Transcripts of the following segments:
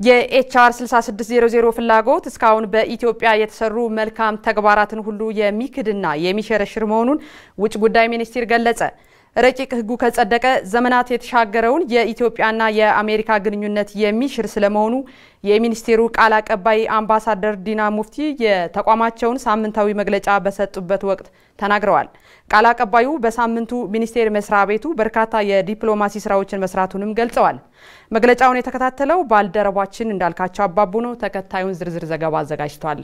የኤችአር 6600 ፍላጎት እስካሁን በኢትዮጵያ የተሰሩ መልካም ተግባራትን ሁሉ የሚክድና የሚሸረሽር መሆኑን ውጭ ጉዳይ ሚኒስቴር ገለጸ። ረቂቅ ሕጉ ከጸደቀ ዘመናት የተሻገረውን የኢትዮጵያና የአሜሪካ ግንኙነት የሚሽር ስለመሆኑ የሚኒስቴሩ ቃል አቀባይ አምባሳደር ዲና ሙፍቲ የተቋማቸውን ሳምንታዊ መግለጫ በሰጡበት ወቅት ተናግረዋል። ቃል አቀባዩ በሳምንቱ ሚኒስቴር መስሪያ ቤቱ በርካታ የዲፕሎማሲ ስራዎችን መስራቱንም ገልጸዋል። መግለጫውን የተከታተለው ባልደረባችን እንዳልካቸው አባቡ ነው። ተከታዩን ዝርዝር ዘገባ አዘጋጅቷል።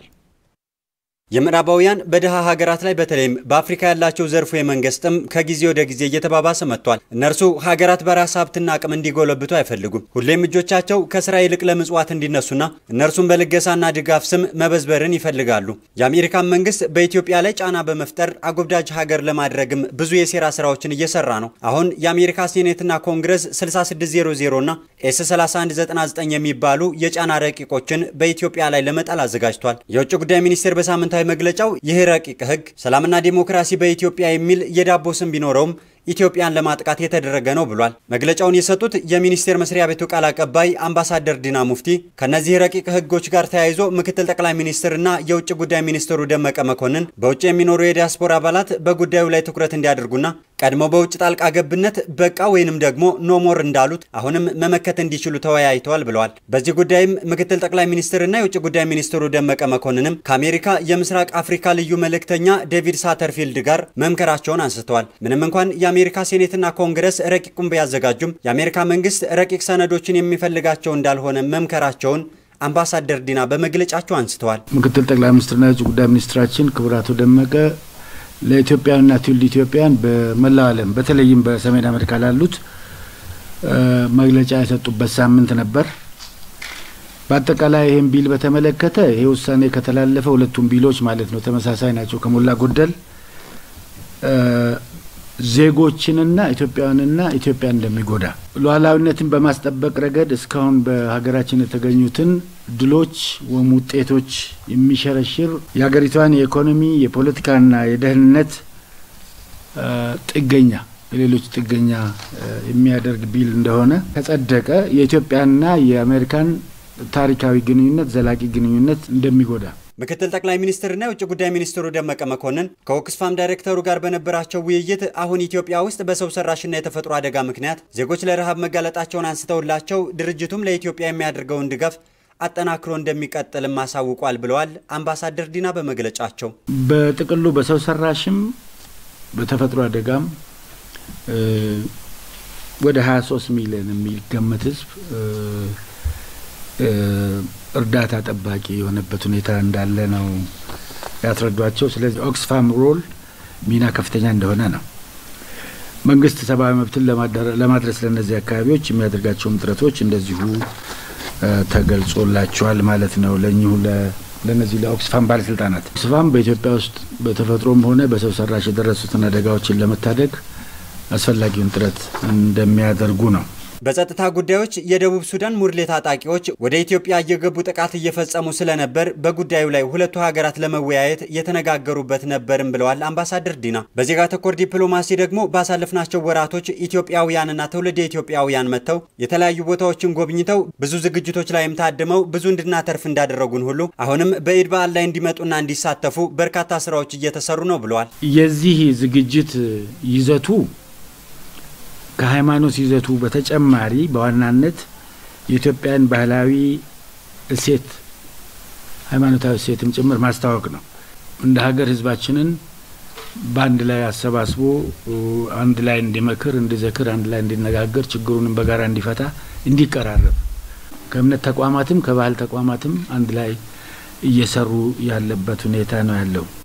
የምዕራባውያን በድሃ ሀገራት ላይ በተለይም በአፍሪካ ያላቸው ዘርፉ የመንግስትም ከጊዜ ወደ ጊዜ እየተባባሰ መጥቷል። እነርሱ ሀገራት በራስ ሀብትና አቅም እንዲጎለብቱ አይፈልጉም። ሁሌም እጆቻቸው ከስራ ይልቅ ለምጽዋት እንዲነሱና እነርሱም በልገሳና ድጋፍ ስም መበዝበርን ይፈልጋሉ። የአሜሪካን መንግስት በኢትዮጵያ ላይ ጫና በመፍጠር አጎብዳጅ ሀገር ለማድረግም ብዙ የሴራ ስራዎችን እየሰራ ነው። አሁን የአሜሪካ ሴኔትና ኮንግረስ 6600 እና ኤስ 3199 የሚባሉ የጫና ረቂቆችን በኢትዮጵያ ላይ ለመጣል አዘጋጅቷል። የውጭ ጉዳይ ሚኒስቴር በሳምንታ መግለጫው ይህ ረቂቅ ህግ ሰላምና ዲሞክራሲ በኢትዮጵያ የሚል የዳቦ ስም ቢኖረውም ኢትዮጵያን ለማጥቃት የተደረገ ነው ብሏል። መግለጫውን የሰጡት የሚኒስቴር መስሪያ ቤቱ ቃል አቀባይ አምባሳደር ዲና ሙፍቲ ከእነዚህ ረቂቅ ህጎች ጋር ተያይዞ ምክትል ጠቅላይ ሚኒስትርና የውጭ ጉዳይ ሚኒስትሩ ደመቀ መኮንን በውጭ የሚኖሩ የዲያስፖራ አባላት በጉዳዩ ላይ ትኩረት እንዲያደርጉና ቀድሞ በውጭ ጣልቃ ገብነት በቃ ወይንም ደግሞ ኖሞር እንዳሉት አሁንም መመከት እንዲችሉ ተወያይተዋል ብለዋል። በዚህ ጉዳይም ምክትል ጠቅላይ ሚኒስትርና የውጭ ጉዳይ ሚኒስትሩ ደመቀ መኮንንም ከአሜሪካ የምስራቅ አፍሪካ ልዩ መልእክተኛ ዴቪድ ሳተርፊልድ ጋር መምከራቸውን አንስተዋል። ምንም እንኳን የአሜሪካ ሴኔትና ኮንግረስ ረቂቁን ቢያዘጋጁም የአሜሪካ መንግስት ረቂቅ ሰነዶችን የሚፈልጋቸው እንዳልሆነ መምከራቸውን አምባሳደር ዲና በመግለጫቸው አንስተዋል። ምክትል ጠቅላይ ሚኒስትርና የውጭ ጉዳይ ሚኒስትራችን ክቡር አቶ ደመቀ ለኢትዮጵያውያንና ትውልደ ኢትዮጵያን በመላው ዓለም በተለይም በሰሜን አሜሪካ ላሉት መግለጫ የሰጡበት ሳምንት ነበር። በአጠቃላይ ይህን ቢል በተመለከተ ይሄ ውሳኔ ከተላለፈ ሁለቱም ቢሎች ማለት ነው ተመሳሳይ ናቸው ከሞላ ጎደል ዜጎችንና ኢትዮጵያውያንና ኢትዮጵያን እንደሚጎዳ ሉዓላዊነትን በማስጠበቅ ረገድ እስካሁን በሀገራችን የተገኙትን ድሎች ወይም ውጤቶች የሚሸረሽር የሀገሪቷን የኢኮኖሚ የፖለቲካና የደህንነት ጥገኛ የሌሎች ጥገኛ የሚያደርግ ቢል እንደሆነ ከጸደቀ የኢትዮጵያና የአሜሪካን ታሪካዊ ግንኙነት ዘላቂ ግንኙነት እንደሚጎዳ ምክትል ጠቅላይ ሚኒስትርና የውጭ ጉዳይ ሚኒስትሩ ደመቀ መኮንን ከኦክስፋም ዳይሬክተሩ ጋር በነበራቸው ውይይት አሁን ኢትዮጵያ ውስጥ በሰው ሰራሽና የተፈጥሮ አደጋ ምክንያት ዜጎች ለረሃብ መጋለጣቸውን አንስተውላቸው ድርጅቱም ለኢትዮጵያ የሚያደርገውን ድጋፍ አጠናክሮ እንደሚቀጥልም አሳውቋል ብለዋል አምባሳደር ዲና በመግለጫቸው። በጥቅሉ በሰው ሰራሽም በተፈጥሮ አደጋም ወደ 23 ሚሊዮን የሚገመት ህዝብ እርዳታ ጠባቂ የሆነበት ሁኔታ እንዳለ ነው ያስረዷቸው። ስለዚህ ኦክስፋም ሮል ሚና ከፍተኛ እንደሆነ ነው። መንግስት ሰብአዊ መብትን ለማድረስ ለእነዚህ አካባቢዎች የሚያደርጋቸውም ጥረቶች እንደዚሁ ተገልጾላቸዋል ማለት ነው ለእኚሁ ለእነዚህ ለኦክስፋም ባለስልጣናት። ኦክስፋም በኢትዮጵያ ውስጥ በተፈጥሮም ሆነ በሰው ሰራሽ የደረሱትን አደጋዎችን ለመታደግ አስፈላጊውን ጥረት እንደሚያደርጉ ነው። በጸጥታ ጉዳዮች የደቡብ ሱዳን ሙርሌ ታጣቂዎች ወደ ኢትዮጵያ እየገቡ ጥቃት እየፈጸሙ ስለነበር በጉዳዩ ላይ ሁለቱ ሀገራት ለመወያየት የተነጋገሩበት ነበርም ብለዋል አምባሳደር ዲና። በዜጋ ተኮር ዲፕሎማሲ ደግሞ ባሳለፍናቸው ወራቶች ኢትዮጵያውያንና ትውልደ ኢትዮጵያውያን መጥተው የተለያዩ ቦታዎችን ጎብኝተው ብዙ ዝግጅቶች ላይም ታድመው ብዙ እንድናተርፍ እንዳደረጉን ሁሉ አሁንም በኢድ በዓል ላይ እንዲመጡና እንዲሳተፉ በርካታ ስራዎች እየተሰሩ ነው ብለዋል። የዚህ ዝግጅት ይዘቱ ከሃይማኖት ይዘቱ በተጨማሪ በዋናነት የኢትዮጵያን ባህላዊ እሴት ሃይማኖታዊ እሴትም ጭምር ማስታወቅ ነው። እንደ ሀገር ህዝባችንን በአንድ ላይ አሰባስቦ አንድ ላይ እንዲመክር፣ እንዲዘክር፣ አንድ ላይ እንዲነጋገር፣ ችግሩንም በጋራ እንዲፈታ፣ እንዲቀራረብ ከእምነት ተቋማትም ከባህል ተቋማትም አንድ ላይ እየሰሩ ያለበት ሁኔታ ነው ያለው።